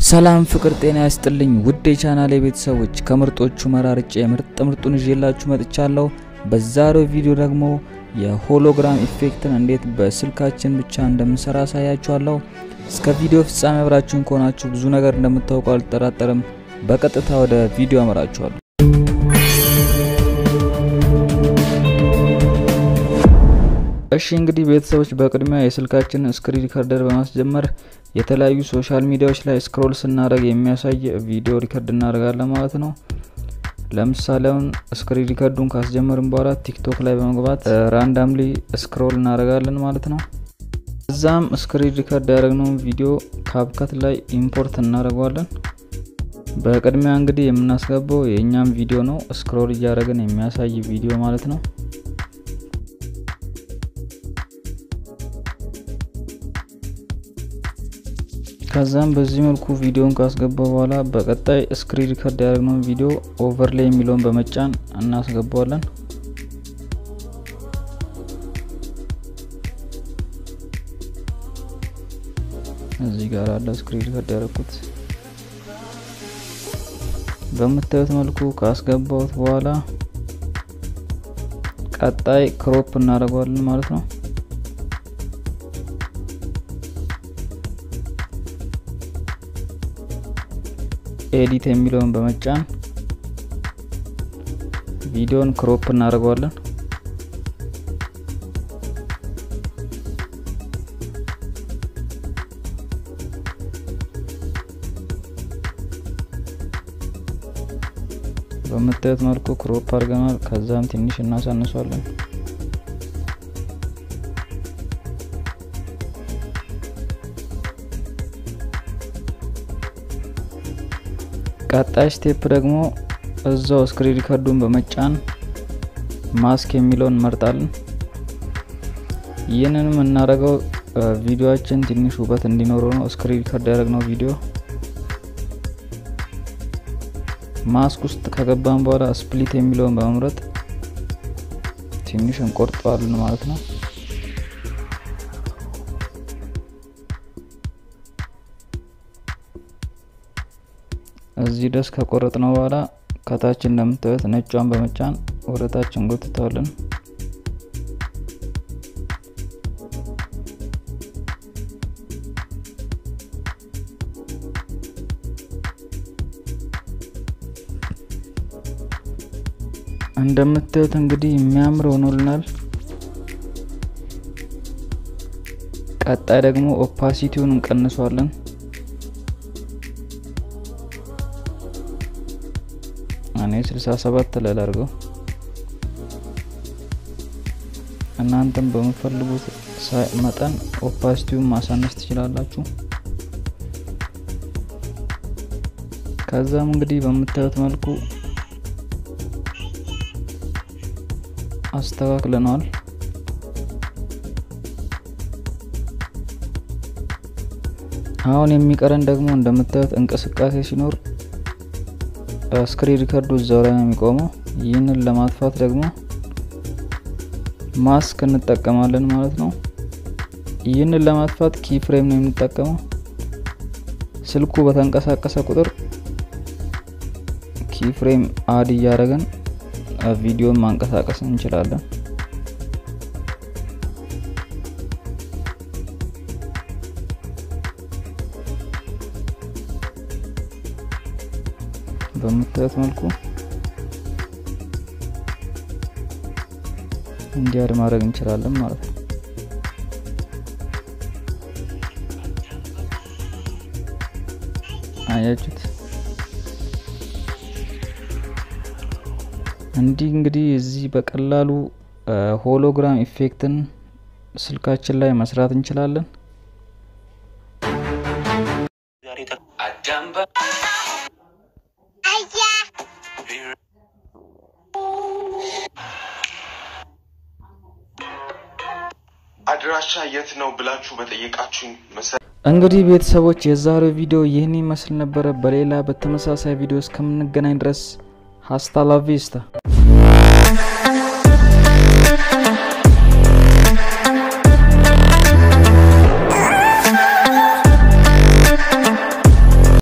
ሰላም ፍቅር ጤና ያስጥልኝ ውድ የቻናሌ ቤተሰቦች ከምርጦቹ መራርጬ ምርጥ ምርጡን ይዤላችሁ መጥቻለሁ። በዛሬው ቪዲዮ ደግሞ የሆሎግራም ኢፌክትን እንዴት በስልካችን ብቻ እንደምንሰራ አሳያችኋለሁ። እስከ ቪዲዮ ፍጻሜ አብራችሁን ከሆናችሁ ብዙ ነገር እንደምታውቁ አልጠራጠርም። በቀጥታ ወደ ቪዲዮ አመራችኋለሁ። እሺ እንግዲህ ቤተሰቦች በቅድሚያ የስልካችንን ስክሪን ሪከርደር በማስጀመር የተለያዩ ሶሻል ሚዲያዎች ላይ ስክሮል ስናደርግ የሚያሳይ ቪዲዮ ሪከርድ እናደርጋለን ማለት ነው። ለምሳሌ አሁን ስክሪን ሪከርዱን ካስጀመርን በኋላ ቲክቶክ ላይ በመግባት ራንዳምሊ ስክሮል እናደርጋለን ማለት ነው። እዛም ስክሪን ሪከርድ ያደረግነውን ቪዲዮ ካብከት ላይ ኢምፖርት እናደርገዋለን። በቅድሚያ እንግዲህ የምናስገባው የእኛም ቪዲዮ ነው፣ ስክሮል እያደረግን የሚያሳይ ቪዲዮ ማለት ነው። ከዛም በዚህ መልኩ ቪዲዮን ካስገባ በኋላ በቀጣይ ስክሪን ሪከርድ ያደረግነውን ቪዲዮ ኦቨርሌይ የሚለውን በመጫን እናስገባዋለን። እዚህ ጋር አለ ስክሪን ሪከርድ ያደረኩት። በምታዩት መልኩ ካስገባሁት በኋላ ቀጣይ ክሮፕ እናደርገዋለን ማለት ነው። ኤዲት የሚለውን በመጫን ቪዲዮን ክሮፕ እናደርገዋለን። በምታዩት መልኩ ክሮፕ አድርገናል። ከዛም ትንሽ እናሳንሷለን። ቀጣይ ስቴፕ ደግሞ እዛው ስክሪን ሪከርዱን በመጫን ማስክ የሚለውን እንመርጣለን። ይህንን የምናደርገው ቪዲዮችን ትንሽ ውበት እንዲኖረው ነው። ስክሪን ሪከርድ ያደረግነው ቪዲዮ ማስክ ውስጥ ከገባን በኋላ ስፕሊት የሚለውን በመምረጥ ትንሽ እንቆርጠዋለን ማለት ነው። እዚህ ድረስ ከቆረጥ ነው በኋላ ከታች እንደምታዩት ነጯን በመጫን ወደ ታች እንጎትተዋለን። እንደምታዩት እንግዲህ የሚያምር ሆኖልናል። ቀጣይ ደግሞ ኦፓሲቲውን እንቀንሷለን። እኔ 67 ላይ ላድርገው። እናንተም በምፈልጉት መጠን ኦፓሲቲውን ማሳነስ ትችላላችሁ። ከዛም እንግዲህ በምታዩት መልኩ አስተካክለነዋል። አሁን የሚቀረን ደግሞ እንደምታዩት እንቅስቃሴ ሲኖር ስክሪን ሪከርዱ እዛው ላይ ነው የሚቆመው። ይህንን ለማጥፋት ደግሞ ማስክ እንጠቀማለን ማለት ነው። ይህንን ለማጥፋት ኪ ፍሬም ነው የምንጠቀመው። ስልኩ በተንቀሳቀሰ ቁጥር ኪ ፍሬም አድ እያደረግን ቪዲዮን ማንቀሳቀስ እንችላለን። በምታዩት መልኩ እንዲያድ ማድረግ እንችላለን ማለት ነው። አያችሁት? እንዲህ እንግዲህ እዚህ በቀላሉ ሆሎግራም ኢፌክትን ስልካችን ላይ መስራት እንችላለን። አድራሻ የት ነው ብላችሁ በጠየቃችሁኝ መሰረት እንግዲህ ቤተሰቦች የዛሬው ቪዲዮ ይህን ይመስል ነበረ። በሌላ በተመሳሳይ ቪዲዮ እስከምንገናኝ ድረስ ሀስታ ላ ቪስታ